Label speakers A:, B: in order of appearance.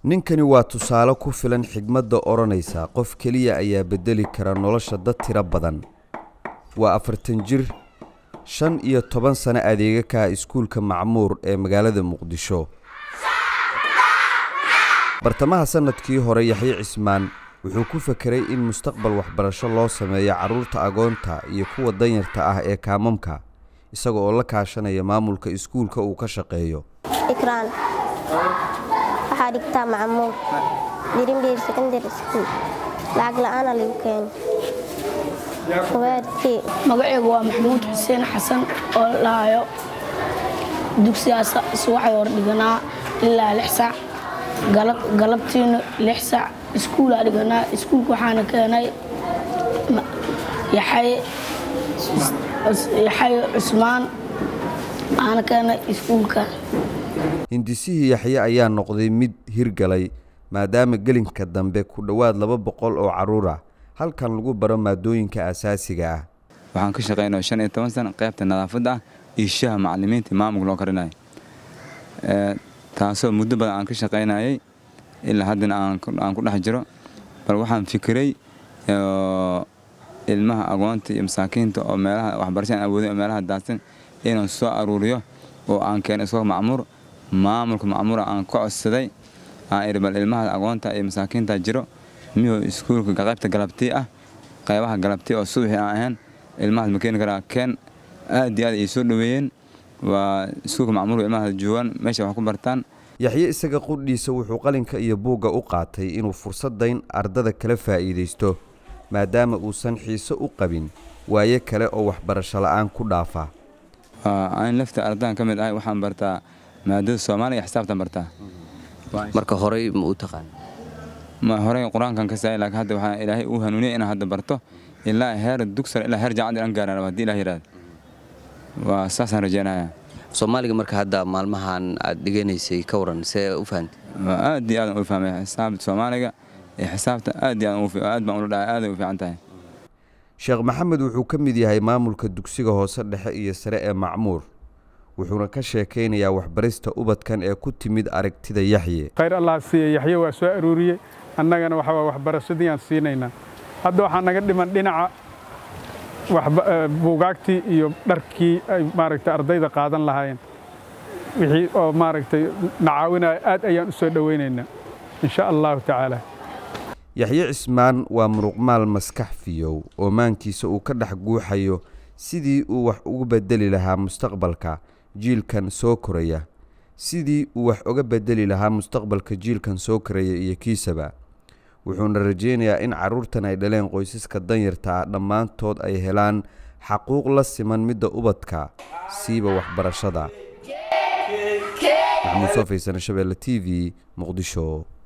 A: ninkani waa tusaale ku filan xigmadda odhanaysa qof keliya ayaa beddeli kara nolosha dad tiro badan waa afartan jir shan iyo toban sano adeega ka ah iskuulka macmuur ee magaalada muqdisho bartamaha sannadkii hore yaxye cismaan wuxuu ku fekeray in mustaqbal waxbarasho loo sameeyo carruurta agoonta iyo kuwa danyarta ah ee kaamamka isaga oo la kaashanaya maamulka iskuulka uu ka shaqeeyo
B: ikraan waxaa dhigtaa macmuud dirinbeer secondary school lacag la'aana lagu keeno waadkee
C: magaceygu waa maxamuud xuseen xasan oo lahayo dugsigaas subaxay hor dhiganaa ilaa lix sac galabtiina lix sac iskuulaa dhiganaa iskuulka waxaana keenay yaxay cusmaan aana keenay iskuulka
A: hindisihii yaxye ayaa noqday mid hirgalay maadaama gelinka dambe ku dhowaad laba boqol oo carruur ah halkan lagu baro maadooyinka asaasiga ah
D: waxaan ka shaqaynao shan iyo toban sana qaybta nadaafadda ah iyo shaha macalimiinta maamulka loo karinayo taasoo muddo badan aan ka shaqaynayay ilaa haddana aan ku dhex jiro bal waxaan fikiray ilmaha agoonta iyo masaakiinta oo meelaha waxbarasha aan awoodin oo meelaha daadsan inaan soo aruuriyo oo aan keeno isagoo macmuur maamulka macmuura aan ka codsaday aan idhi bal ilmaha agoonta iyo masaakiinta jiro miyuu iskuulka qaybta galabtii ah qaybaha galabtii oo subaxii aan ahayn ilmahaas ma keeni karaa keen aad iyo aad ay soo dhoweeyeen waa iskuulka macmuurka ilmahaas joogaan meesha wax ku bartaan
A: yaxye isaga qudhiisa wuxuu qalinka iyo buugga u qaatay inuu fursaddayn ardada kala faa'iidaysto maadaama uusan xiise u qabin waaye kale oo waxbarasho la'aan ku dhaafa
D: aan lafta ardadan ka mid ahay waxaan bartaa maadada soomaaliya iyo xisaabtan bartaa
E: marka horey ma u taqaan
D: ma horey qur-aankan ka saay laakiin hadda waxaa ilaahay uu hanuuniyay inaan hadda barto ilaa heer dugsar ilaa heer jaacad inaan gaaraan haddii ilaah yidhaahdo waa saasaan rajeynayaa
E: soomaaliga marka hadda maalmahan aad dhiganaysay ka waran see u fahamtay
D: aad iyo aadan u fahmay xisaabta soomaaliga iyo xisaabta aad iyo aad baan ula dhahay aaday u fiican tahay
A: sheekh maxamed wuxuu ka mid yahay maamulka dugsiga hoose dhexe iyo sare ee macmuur wuxuuna ka sheekaynayaa waxbarista ubadkan ee ku timid aragtida yaxye
F: khayr allah siiya yaxye waa soo aruuriyey annagana waxaa waxbarashadii aan siinaynaa hadda waxaa naga dhiman dhinaca buugaagtii iyo dharkii ay maaragtay ardayda qaadan lahaayeen wixii oo maaragtay nacaawinaya aad ayaan u soo dhowaynaynaa insha allahu tacaala
A: yaxye cismaan waa muruqmaal maskax fiyow oo maankiisa uu ka dhex guuxayo sidii uu wax ugu beddeli lahaa mustaqbalka jiilkan soo koraya sidii uu wax uga beddeli lahaa mustaqbalka jiilkan soo koraya iyo kiisaba wuxuuna rajaynayaa in carruurtan ay dhaleen qoysaska danyarta ah dhammaantood ay helaan xaquuq la siman midda ubadka siiba waxbarashada maxamuud soo faysane shabeelle t v muqdisho